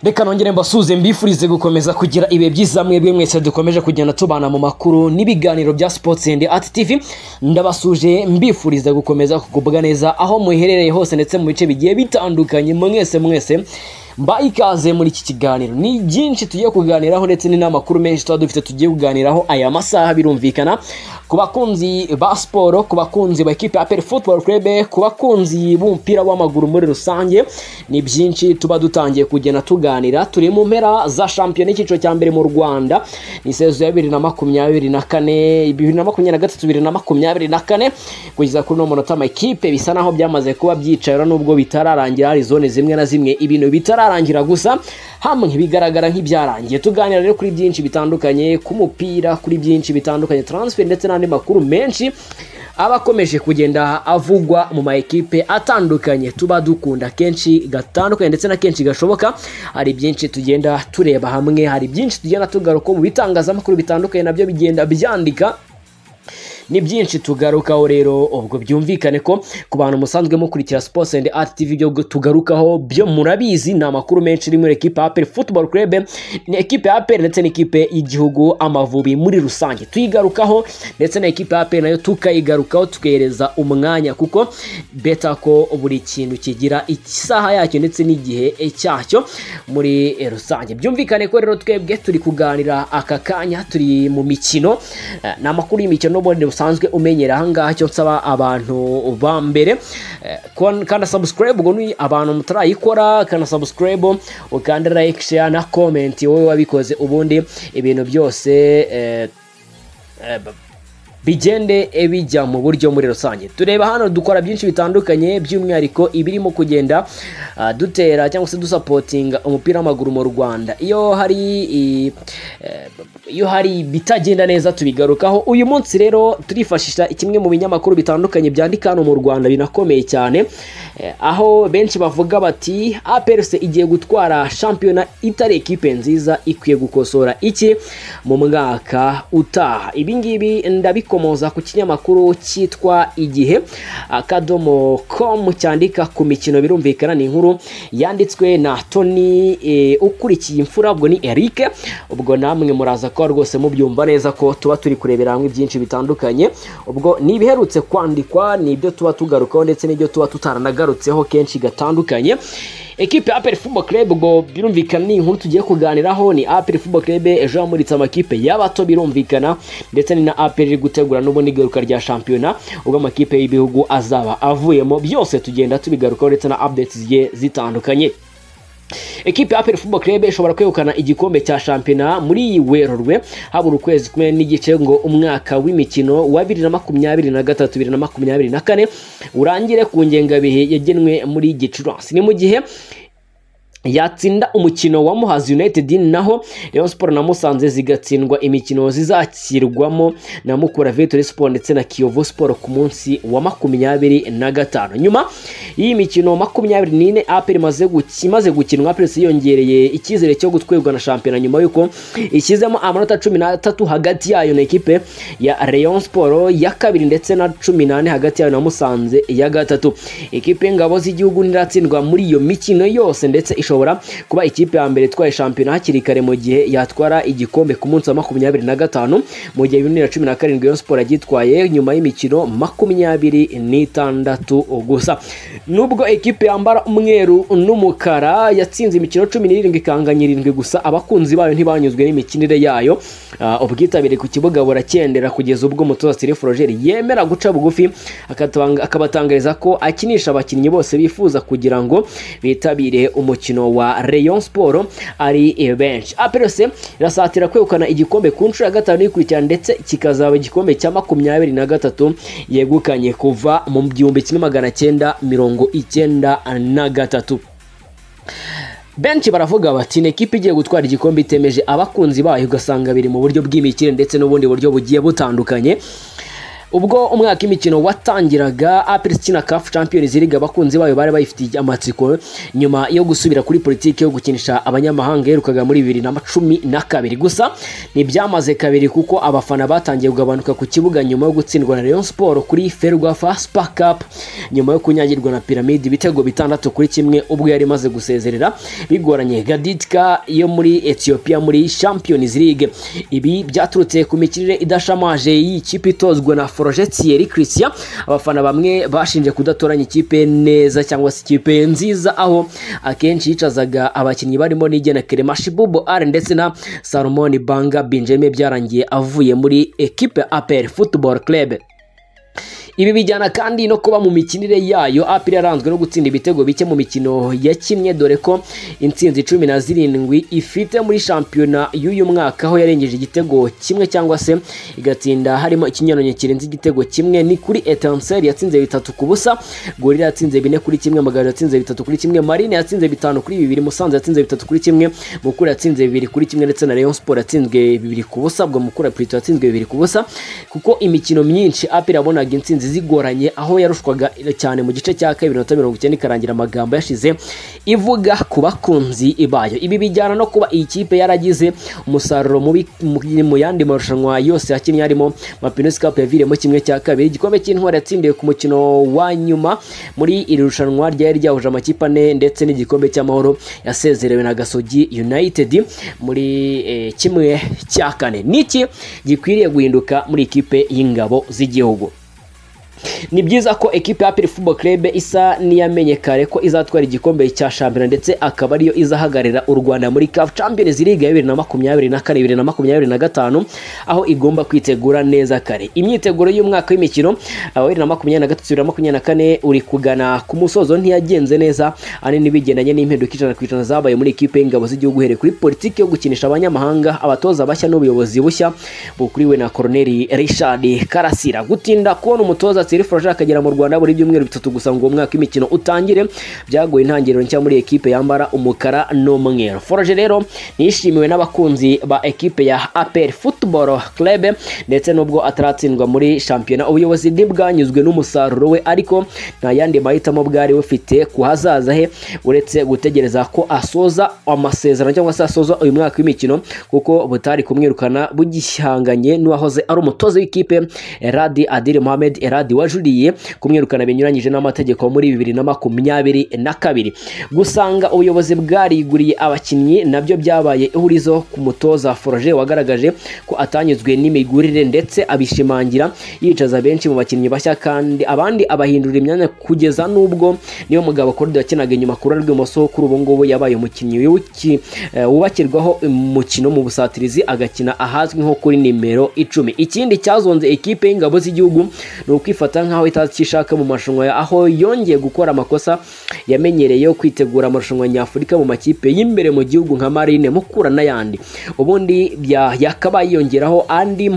reka nongere mbasuhuze mbifurize gukomeza kugira ibihe byiza mwebwe mwese dukomeje kugenda tubana mu makuru n'ibiganiro bya sports and art tv ndabasuje mbifuriza gukomeza kugubwa neza aho muherereye hose ndetse mu bice bigiye bitandukanye mwese mwese mba ikaze muri iki kiganiro ni byinshi tugiye kuganiraho ndetse n'amakuru menshi tuba dufite tugiye kuganiraho aya masaha birumvikana ku bakunzi ba siporo ku bakunzi ba ekipe ya aperi futuboro kurebe ku bakunzi b'umupira w'amaguru muri rusange ni byinshi tuba dutangiye kugenda tuganira turi mu mpera za shampiyona y'icyiciro cya mbere mu rwanda ni sezo ya bibiri na makumyabiri na kane bibiri na makumyabiri na gatatu bibiri na makumyabiri na kane kugeza kuri uno munota amakipe bisa naho byamaze kuba byicayura n'ubwo bitararangira hari zone zimwe na zimwe ibintu bitara bitararangira gusa hamwe bigaragara nk'ibyarangiye tuganira rero kuri byinshi bitandukanye ku mupira kuri byinshi bitandukanye transfer ndetse n'andi makuru menshi aba akomeje kugenda avugwa mu ma ekipe atandukanye tuba dukunda kenshi gatandukanye ndetse na kenshi gashoboka hari byinshi tugenda tureba hamwe hari byinshi tugenda tugaruka mu bitangazamakuru bitandukanye nabyo bigenda byandika ni byinshi tugarukaho rero ubwo byumvikane ko ku bantu musanzwe mukurikira sports and art tv byo tugarukaho byo murabizi ni amakuru menshi ari muri ekipe ya aperi football club ni ekipe ya aperi ndetse n'ikipe y'igihugu amavubi muri rusange tuyigarukaho ndetse na ekipe ya aperi nayo tukayigarukaho tukereza umwanya kuko beta ko buri kintu kigira isaha yacyo ndetse n'igihe cyacyo muri rusange byumvikane ko rero twebwe turi kuganira aka kanya turi mu mikino ni amakuru y'imikino n'ubundi usanzwe umenyera ahangaha cyo nsaba abantu ba mbere kanda subscribe ubwo ni abantu mutarayikora kanda subscribe ukanda like share na comment wowe wabikoze ubundi ibintu byose bigende bijya mu buryo muri rusange tureba hano dukora byinshi bitandukanye by'umwihariko ibirimo kugenda dutera cyangwa se dusapotinga umupira w'amaguru mu rwanda iyo hari iyo hari ibitagenda neza tubigarukaho uyu munsi rero turifashisha kimwe mu binyamakuru bitandukanye byandika hano mu rwanda binakomeye cyane aho benshi bavuga bati aperse igiye gutwara shampiyona itari ekipe nziza ikwiye gukosora iki mu mwaka utaha ibingibi ndabikora gikomoza ku kinyamakuru cyitwa igihe akadomo com cyandika ku mikino birumvikana ni inkuru yanditswe na toni e, ukurikiye imfura ubwo ni eric ubwo namwe muraza kuba rwose mubyumva neza ko tuba turi kurebera hamwe byinshi bitandukanye ubwo ni ibiherutse kwandikwa ni ibyo tuba tugarukaho ndetse n'ibyo tuba tutaranagarutseho kenshi gatandukanye ekipe ya aperi fubo kerebe ubwo birumvikana ni inkuru tugiye kuganiraho ni aperi fubo kerebe ejo yamuritse amakipe y'abato birumvikana ndetse ni na aperi iri gutegura n'ubundi igaruka rya shampiyona ubwo amakipe y'ibihugu azaba avuyemo byose tugenda tubigarukaho ndetse na updates zigiye zitandukanye ekipe ya aperi fubo kerebe ishobora kwegukana igikombe cya shampiyona muri iyi werurwe habura ukwezi kumwe n'igice ngo umwaka w'imikino wa bibiri na makumyabiri na gatatu bibiri na makumyabiri na kane urangire ku ngengabihe yagenwe muri gicurasi ni mu gihe yatsinda umukino wa muhazi united naho rayon sport na musanze zigatsindwa imikino zizakirwamo na mukura victory sport ndetse na kiyovu sport ku munsi wa makumyabiri na gatanu nyuma y'iyi mikino makumyabiri n'ine aperi imaze gukinwa aperi yiyongereye icyizere cyo gutwegwa na shampiyona nyuma y'uko ishyizemo amanota cumi n'atatu hagati yayo na ekipe ya rayon sport ya kabiri ndetse na cumi n'ane hagati yayo na musanze ya gatatu ekipe y'ingabo z'igihugu ntiratsindwa muri iyo mikino yose ndetse ishobora ishobora kuba ikipe ya mbere itwaye shampiyona hakiri kare mu gihe yatwara igikombe ku munsi wa makumyabiri na gatanu mu gihe bibiri na cumi na karindwi Rayon Sport yagitwaye nyuma y'imikino makumyabiri n'itandatu gusa nubwo ikipe yambara umweru n'umukara yatsinze imikino cumi n'irindwi ikanganya irindwi gusa abakunzi bayo ntibanyuzwe n'imikinire yayo ubwitabire ku kibuga buracyendera kugeza ubwo umutoza Thierry Florger yemera guca bugufi akabatangariza ko akinisha abakinnyi bose bifuza kugira ngo bitabire umukino wa Rayon Sport ari benshi APRC irasatira kwegukana igikombe ku nshuro ya gatanu ikurikira ndetse kikazaba igikombe cya makumyabiri na gatatu yegukanye kuva mu gihumbi kimwe magana cyenda mirongo icyenda na gatatu benshi baravuga bati ni ekipa igiye gutwara igikombe itemeje abakunzi bayo ugasanga biri mu buryo bw'imikire ndetse n'ubundi buryo bugiye butandukanye ubwo umwaka w'imikino watangiraga apel ikina kafu champions league abakunzi bayo bari bayifitiye amatsiko nyuma yo gusubira kuri politiki yo gukinisha abanyamahanga yaherukaga muri bibiri na cumi na kabiri gusa ntibyamaze kabiri kuko abafana batangiye kugabanuka ku kibuga nyuma yo gutsindwa na Rayon Sport kuri Ferwafa Super Cup nyuma yo kunyagirwa na Pyramid ibitego bitandatu kuri kimwe ubwo yari imaze gusezerera bigoranye Gaditka yo muri Ethiopia muri Champions League ibi byaturutse ku mikirire idashamaje y'ikipe itozwa na Forge Thierry Christian abafana bamwe bashinje kudatoranya ikipe neza cyangwa se ikipe nziza aho akenshi yicazaga abakinnyi barimo n'igena Kerema Shibubu R ndetse na Salomon Banga Benjamin byarangiye avuye muri equipe APR Football Club ibi bijyana kandi no kuba mu mikinire yayo apr yaranzwe no gutsinda ibitego bike mu mikino yakinnye dore ko intsinzi cumi na zirindwi ifite muri shampiyona y'uyu mwaka aho yarengeje igitego kimwe cyangwa se igatsinda harimo ikinyaranye kirenze igitego kimwe ni kuri etanseri yatsinze bitatu ku busa gorira yatsinze bine kuri kimwe magana yatsinze bitatu kuri kimwe marine yatsinze bitanu kuri bibiri musanze yatsinze bitatu kuri kimwe mukura yatsinze bibiri kuri kimwe ndetse na leon sport yatsinzwe bibiri ku busa bwa mukura plito yatsinzwe bibiri ku busa kuko imikino myinshi apr yabonaga intsinzi zigoranye aho yarushwaga cyane mu gice cya kabiri minota mirongo icyenda ikarangira amagambo yashize ivuga ku bakunzi bayo ibi bijyana no kuba iyi kipe yaragize umusaruro mubi mu yandi marushanwa yose yakinnye harimo mapinusi kapu yaviriyemo kimwe cya kabiri igikombe cy'intwari yatsindiwe ku mukino wa nyuma muri iri rushanwa ryari ryahuje amakipe ane ndetse n'igikombe cy'amahoro yasezerewe na gasogi yunayitedi muri eh, kimwe cya kane niki gikwiriye guhinduka muri ikipe y'ingabo z'igihugu ni byiza ko ekipe ya Aperi Football Club isa n'iyamenye kare ko izatwara igikombe cya shampiyona ndetse akaba ariyo izahagararira u Rwanda muri CAF Champions League ya 2024 2025 aho igomba kwitegura neza kare imyiteguro y'umwaka w'imikino wa 2023 2024 uri kugana ku musozo ntiyagenze neza anini bigendanye n'impinduka ijana ku ijana zabaye muri ekipe y'ingabo z'igihugu uhereye kuri politiki yo gukinisha abanyamahanga abatoza bashya n'ubuyobozi bushya bukuriwe na Colonel Richard Karasira gutinda kubona umutoza Thierry Froger akagera mu Rwanda buri byumweru bitatu gusa ngo umwaka w'imikino utangire byagoye intangiriro nshya muri ekipe yambara umukara n'umweru Froger rero nishimiwe n'abakunzi ba ekipe ya APR Football Club ndetse n'ubwo ataratsindwa muri shampiyona ubuyobozi ntibwanyuzwe n'umusaruro we ariko nta yandi mahitamo bwari bufite ku hazaza he uretse gutegereza ko asoza amasezerano cyangwa se asoza uyu mwaka w'imikino kuko butari kumwirukana bugihanganye n'uwahoze ari umutoza w'ikipe Radi Adil Mohamed Radi wajuriye kumwirukana binyuranyije n'amategeko muri bibiri na makumyabiri na kabiri gusanga ubuyobozi bwariguriye abakinnyi nabyo byabaye ihurizo ku mutoza foroje wagaragaje ko atanyuzwe n'imigurire ndetse abishimangira yicaza benshi mu bakinnyi bashya kandi abandi abahindurira imyanya kugeza n'ubwo niyo mugabo korido yakinaga inyuma ku ruhande rw'imoso kuri ubu ngubu yabaye umukinnyi wubakirwaho umukino mu busatirizi agakina ahazwi nko kuri nimero icumi ikindi cyazonze ekipe y'ingabo z'igihugu ni ukwifata kwifata nk'aho itakishaka mu marushanwa aho yongeye gukora amakosa yamenyereye kwitegura amarushanwa nyafurika mu makipe y'imbere mu gihugu nka marine mukura n'ayandi ubundi yakaba yiyongeraho andi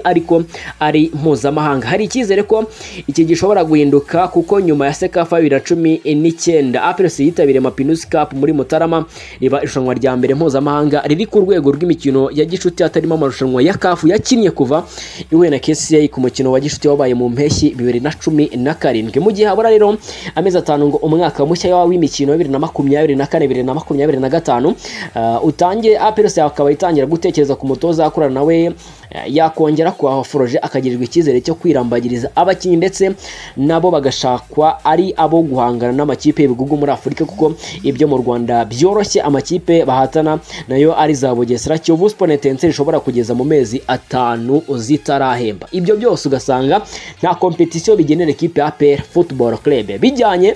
ariko ari mpuzamahanga hari icyizere ko iki gishobora guhinduka kuko nyuma ya sekafa bibiri na cumi n'icyenda apelesi yitabiriye mapinusi kapu muri mutarama riba irushanwa rya mbere mpuzamahanga riri ku rwego rw'imikino ya gicuti hatarimo amarushanwa ya kafu yakinnye kuva ihuye na kcaa ku mukino wa gicuti wabaye mu mpeshyi bibiri na cumi na karindwi mu gihe habura rero amezi atanu ngo umwaka mushya w'imikino bibiri na makumyabiri na kane bibiri na makumyabiri na gatanu utangire apelesi akaba itangira gutekereza ku mutoza akorana nawe yakongera kwa foroje akagirirwa icyizere cyo kwirambagiriza abakinnyi ndetse nabo bagashakwa ari abo guhangana n'amakipe y'ibihugu muri afurika kuko ibyo mu rwanda byoroshye amakipe bahatana nayo ari za bugesera kiyovu sponetenseri ishobora kugeza mu mezi atanu zitarahemba ibyo byose ugasanga nta kompetisiyo bigenera ekipe ya APR Football Club bijyanye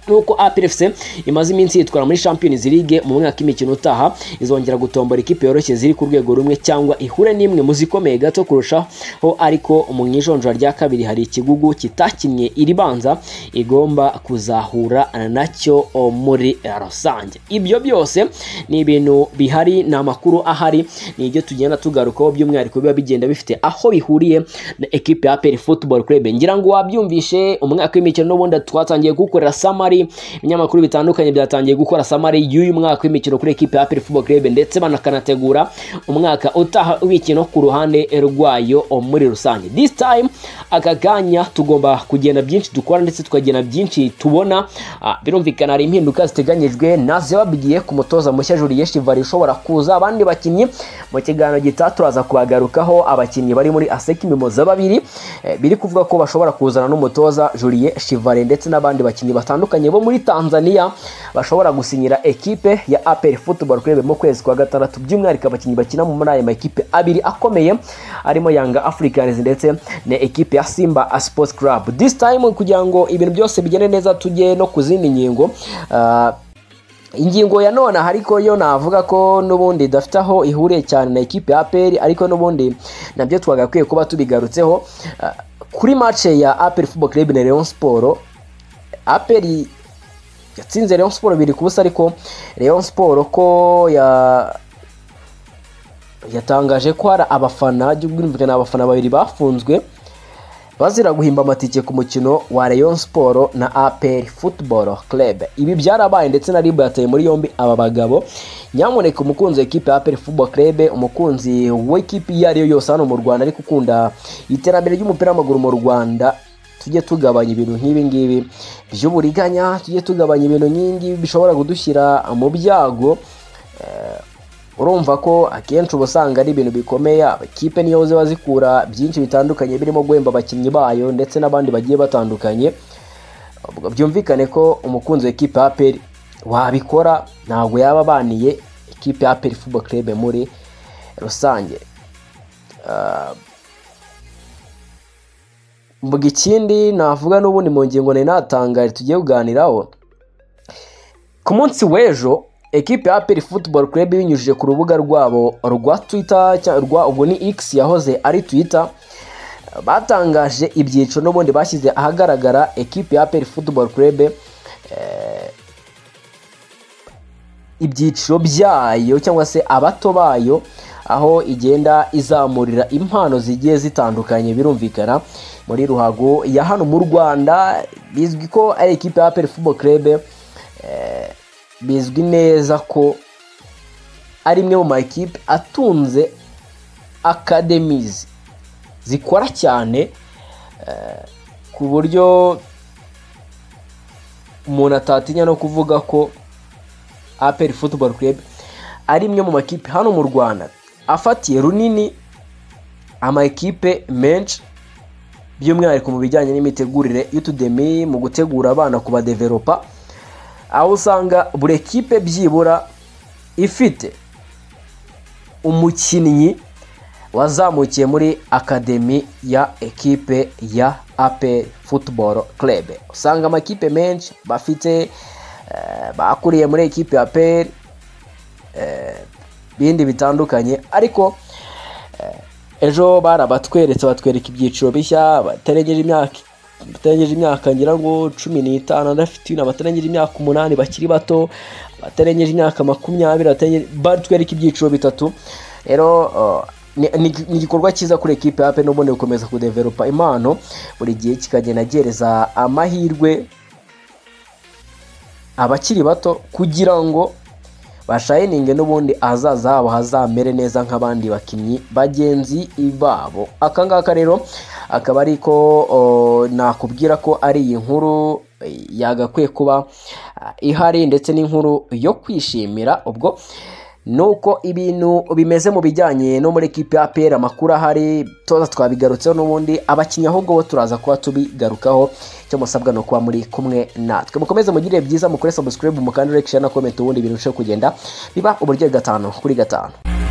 nuko APRFC imaze iminsi yitwara muri Champions League mu mwaka w'imikino utaha izongera gutombora ikipe yoroshye ziri ku rwego rumwe cyangwa ihure n'imwe mu zikomeye gato kurushaho ariko mu ijonjora rya kabiri hari ikigugu kitakinnye iribanza igomba kuzahura nacyo muri rusange ibyo byose ni ibintu bihari ni amakuru ahari ni ibyo tugenda tugarukaho by'umwihariko biba bigenda bifite aho bihuriye na ekipe ya APR Football Club ngira ngo wabyumvishe umwaka w'imikino n'ubundi twatangiye kuwukorera samari samari ibinyamakuru bitandukanye byatangiye gukora samari y'uyu mwaka w'imikino kuri ekipe ya APR Football Club ndetse banakanategura umwaka utaha w'imikino ku ruhande rwayo muri rusange this time aka kanya tugomba kugenda byinshi dukora ndetse tukagena byinshi tubona Ah, birumvikana hari impinduka ziteganyijwe nazo yababwiye ku mutoza mushya Julien Chivari ushobora kuza abandi bakinnyi mu kiganiro gitaha turaza kubagarukaho abakinnyi bari muri Aseki Mimoza babiri Eh, biri kuvuga ko bashobora kuzana n'umutoza Julien Chivari ndetse n'abandi bakinnyi batandukanye bo muri Tanzania bashobora gusinyira ekipe ya APR Football Club mu kwezi kwa gatandatu by'umwihariko abakinnyi bakina muri aya makipe abiri akomeye arimo Yanga Africans ndetse na ekipe ya Simba Sports Club this time kugira ngo ibintu byose bigende neza tujye no ku zindi ngingo ah, ingingo ya none aha ariko yo navuga ko n'ubundi idafite aho ihuriye cyane na ekipe ya APR ariko n'ubundi nabyo twagakwiye kuba tubigarutseho Ah, kuri match ya APR Football Club na Rayon Sport APR yatsinze Rayon Sport biri ku busa ariko Rayon Sport ko ya yatangaje ko hari abafana by'ubwumvikane abafana babiri bafunzwe bazira guhimba amatike ku mukino wa Rayon Sport na APR Football Club. Ibi byarabaye ndetse na RIB yataye muri yombi aba bagabo. Nyamuneka umukunzi wa ekipe ya APR Football Club, umukunzi w'ikipe iyo ariyo yose hano mu Rwanda ariko ukunda iterambere ry'umupira w'amaguru mu Rwanda tujye tugabanya ibintu nk'ibi ngibi by'uburiganya, tujye tugabanya ibintu nk'ingibi bishobora kudushyira mu byago urumva ko akenshi uba usanga ari ibintu bikomeye amakipe niyo ziba zikura byinshi bitandukanye birimo guhemba abakinnyi bayo ndetse n'abandi bagiye batandukanye ubwo byumvikane ko umukunzi wa ekipe ya APR wabikora ntabwo yaba abaniye ekipe ya APR Football Club muri rusange Ah, mbwa ikindi navuga n'ubundi mu ngingo nari natangaje tugiye kuganiraho ku munsi w'ejo ekipe ya APR Football Club ibinyujije ku rubuga rwabo rwa Twitter cya- rwa ubwo ni X yahoze ari Twitter batangaje ibyiciro n'ubundi bashyize ahagaragara ekipe ya APR Football Club eh, ibyiciro byayo cyangwa se abato bayo aho igenda izamurira impano zigiye zitandukanye birumvikana muri ruhago ya hano mu Rwanda bizwi ko ari ekipe ya APR Football Club eh, bizwi neza ko ari imwe mu makipe atunze academies zikora cyane eh, ku buryo umuntu atatinya no kuvuga ko APR Football Club ari imwe mu makipe hano mu Rwanda afatiye runini amakipe menshi by'umwihariko mu bijyanye n'imitegurire y'utudemi mu gutegura abana ku badevelopa aho usanga buri ekipe byibura ifite umukinnyi wazamukiye muri akademi ya ekipe ya APR Football Club usanga amakipe menshi bafite eh, bakuriye muri ekipe ya APR eh, bindi bitandukanye ariko ejo barabatweretse batwereka ibyiciro bishya batarengeje imyaka batarengeje imyaka ngira ngo cumi n'itanu na fifteen abatarengeje imyaka umunani bakiri bato abatarengeje imyaka makumyabiri abatarengeje- batwereka ibyiciro bitatu rero uh, ni ni- ni igikorwa cyiza kuri ekipe yape n'ubundi gukomeza kudeveropa impano buri gihe kikagenda gihereza amahirwe abakiri bato kugira ngo bashayininge n'ubundi ahazaza habo hazamere neza nk'abandi bakinnyi bagenzi babo aka ngaka rero akaba ari ko o, nakubwira ko ari iyi nkuru eh, yagakwiye kuba ah, ihari ndetse n'inkuru yo kwishimira ubwo nuko ibintu bimeze mu bijyanye no muri ekipe ya APR amakuru ahari toza twabigarutseho n'ubundi abakinnyi ahubwo bo turaza kuba tubigarukaho icyo musabwa ni ukuba muri kumwe natwe mukomeze mugirire byiza mukore subscribe mukandi like share na comment ubundi ibintu birusheho kugenda biba uburyo gatanu kuri gatanu